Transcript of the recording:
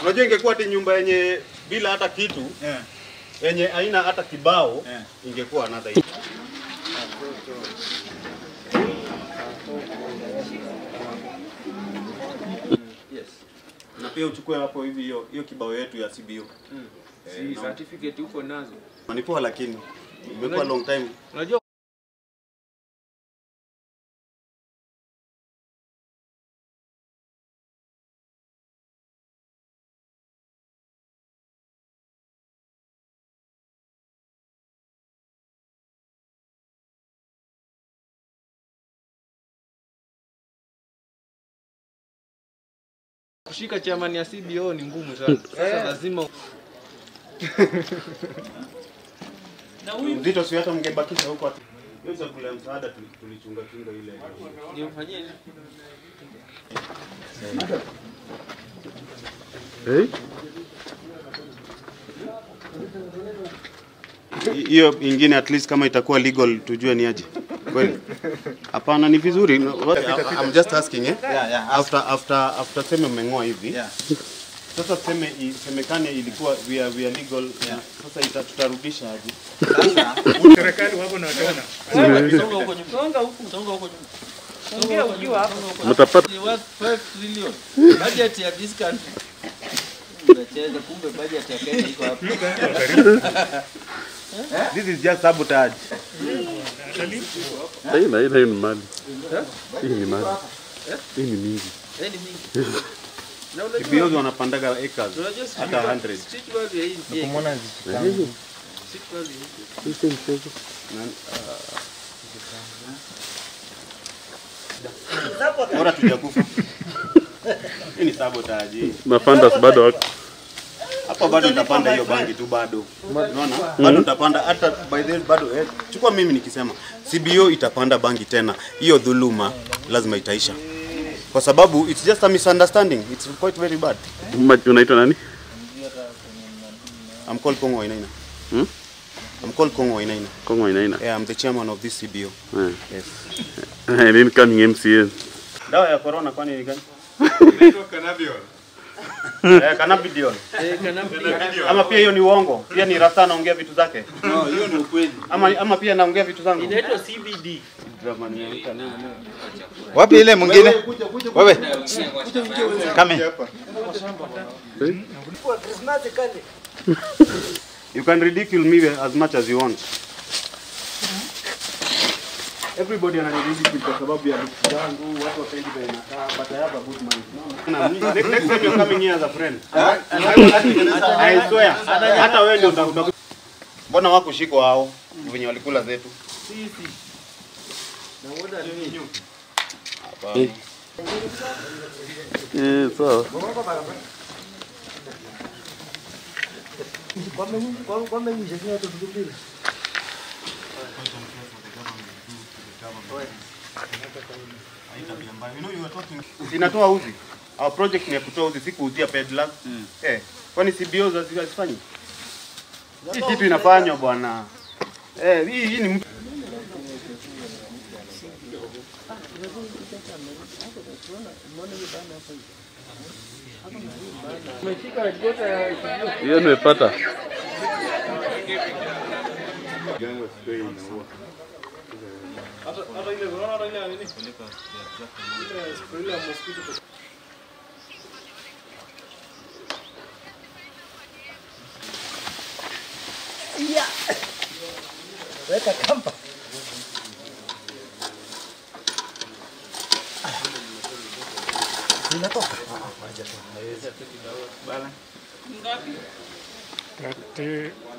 Unajua ingekuwa ati nyumba yenye bila hata kitu Yeah. yenye haina hata kibao Yeah. ingekuwa another Yes. Na pia uchukue hapo hivi hiyo hiyo kibao yetu ya CBO. Si certificate uko nazo. Ni poa lakini imekuwa long time. Unajua kushika chairman ya CBO ni ngumu sana. Sasa lazima Mzito si hata mngebakisha huko ati. Hiyo chakula ya msaada tuli- tulichunga chunga ile. nimfanyie nini? hiyo ingine at least kama itakuwa legal tujue ni aje kweli hapana ni vizuri I'm just asking eh Yeah, yeah. after after after sema mmeng'oa hivi Yeah. sasa tuseme isemekane ilikuwa we are, we are legal Yeah. sasa ita, tutarudisha aje Sasa Serikali wako na wataona. Songa huko nyuma. Songa huko, songa huko nyuma. Ongea ukiwa hapo. Mtapata Ni worth 5 trillion. Budget ya this country. Unacheza kumbe budget ya Kenya iko hapo. this is just sabotage hii na hii na hii ni mali. Hii ni mali. Hii ni mingi. Eh, ni mingi. Na unajua KBOs wanapandaga acres unajua street hata value- 100 street value ya hii ni big. Kumwona Street value hii. Hii si mchezo. bora tujakufa hii ni sabotage hii. Mafandas bado wako. hapo bado utapanda hiyo bangi tu bado unaona bado utapanda hata by the bado eh, chukua mimi nikisema CBO itapanda bangi tena hiyo dhuluma lazima itaisha kwa sababu it's just a misunderstanding it's quite very bad Ma- Unaitwa nani? I'm called Kongo Wainaina Hmm? I'm called Kongo Wainaina Kongo inaina. yeah, I'm the chairman of this CBO Eh. yes Eh, Nini coming MCA? dawa ya corona kwani ni gani eh, cannabidiol Eh, Kanambi. ama pia hiyo ni uongo pia ni rasta anaongea vitu zake no, hiyo ni ukweli. ama ama pia naongea vitu zangu Inaitwa CBD. Wapi ile mwingine? Wewe. Kame. You can ridicule me as much as you want. Everybody ananiridicule kwa sababu ya looks zangu, watu wapendi vile nakaa, but I have a good mind. No, no. Next next time you're coming here as a friend. I swear. Hata wewe ndio utakuta. Mbona wako shiko hao venye walikula zetu? Sisi. Na what are you? Hapana. Eh, sawa. Inatoa uzi. Our project ni ya kutoa uzi, si kuuzia peddlers. Eh, kwani CBO hazi- hazifanyi? Hii kitu inafanywa bwana. Eh, hii hii ni mtu Hiyo nimepata. Thirty